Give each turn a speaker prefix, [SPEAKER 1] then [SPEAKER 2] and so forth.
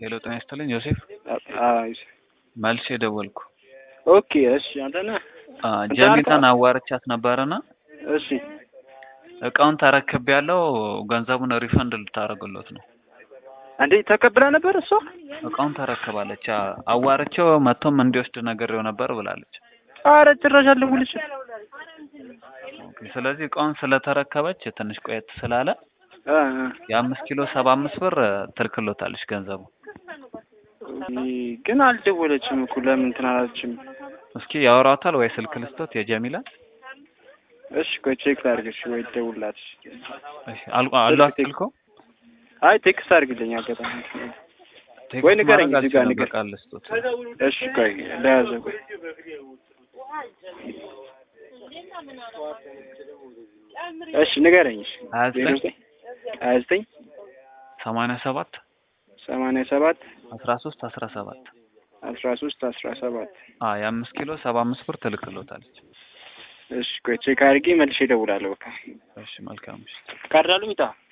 [SPEAKER 1] ሄሎ ጤና ይስጥልኝ ዮሴፍ
[SPEAKER 2] አይ
[SPEAKER 1] መልሼ ደወልኩ።
[SPEAKER 2] ኦኬ እሺ፣ አንተ ነህ?
[SPEAKER 1] አ ጀሚላን አዋርቻት ነበርና
[SPEAKER 2] እሺ
[SPEAKER 1] እቃውን ተረክብ ያለው ገንዘቡን ሪፈንድ ልታደርግሎት ነው።
[SPEAKER 2] እንዴ ተቀብላ ነበር እሷ?
[SPEAKER 1] እቃውን ተረክባለች። አ- አዋርቼው መጥቶም እንዲወስድ ነግሬው ነበር ብላለች።
[SPEAKER 2] አረ ጭራሽ አልደወለችም።
[SPEAKER 1] ኦኬ፣ ስለዚህ እቃውን ስለተረከበች ትንሽ ቆየት ስላለ
[SPEAKER 2] አ
[SPEAKER 1] የአምስት ኪሎ ሰባ አምስት ብር ትልክሎታለች ገንዘቡ።
[SPEAKER 2] አ ግን አልደወለችም እኮ ለምን እንትን አላለችም?
[SPEAKER 1] እስኪ ያወራታል ወይ ስልክ ልስቶት የጀሚላን?
[SPEAKER 2] እሺ ቆይ ቼክ ላድርግሽ ወይ ደውላት።
[SPEAKER 1] እሺ አል- አሏት ስልኮ?
[SPEAKER 2] አይ ቴክስት አድርግልኝ አጋጣሚ።
[SPEAKER 1] ቴክስት
[SPEAKER 2] ወይ ንገረኝ፣
[SPEAKER 1] ማድረግ
[SPEAKER 2] እዚህ ጋር
[SPEAKER 1] አልችልም፣
[SPEAKER 2] ንገር።
[SPEAKER 1] በቃ ልስቶት።
[SPEAKER 2] እሺ ቆይ ለያዘው ቆይ እሺ ንገረኝ። እሺ
[SPEAKER 1] ሀያ ዘጠኝ
[SPEAKER 2] ሀያ ዘጠኝ
[SPEAKER 1] ሰማንያ ሰባት
[SPEAKER 2] ሰማንያ ሰባት
[SPEAKER 1] አስራ ሶስት አስራ ሰባት
[SPEAKER 2] አስራ ሶስት አስራ ሰባት
[SPEAKER 1] አ የአምስት ኪሎ ሰባ አምስት ብር ትልክሎታለች።
[SPEAKER 2] እሺ ቆይ ቼክ አድርጌ መልሼ እደውላለሁ። በቃ
[SPEAKER 1] እሺ መልካም ምሽት።
[SPEAKER 2] ካርድ አሉ ሚጣ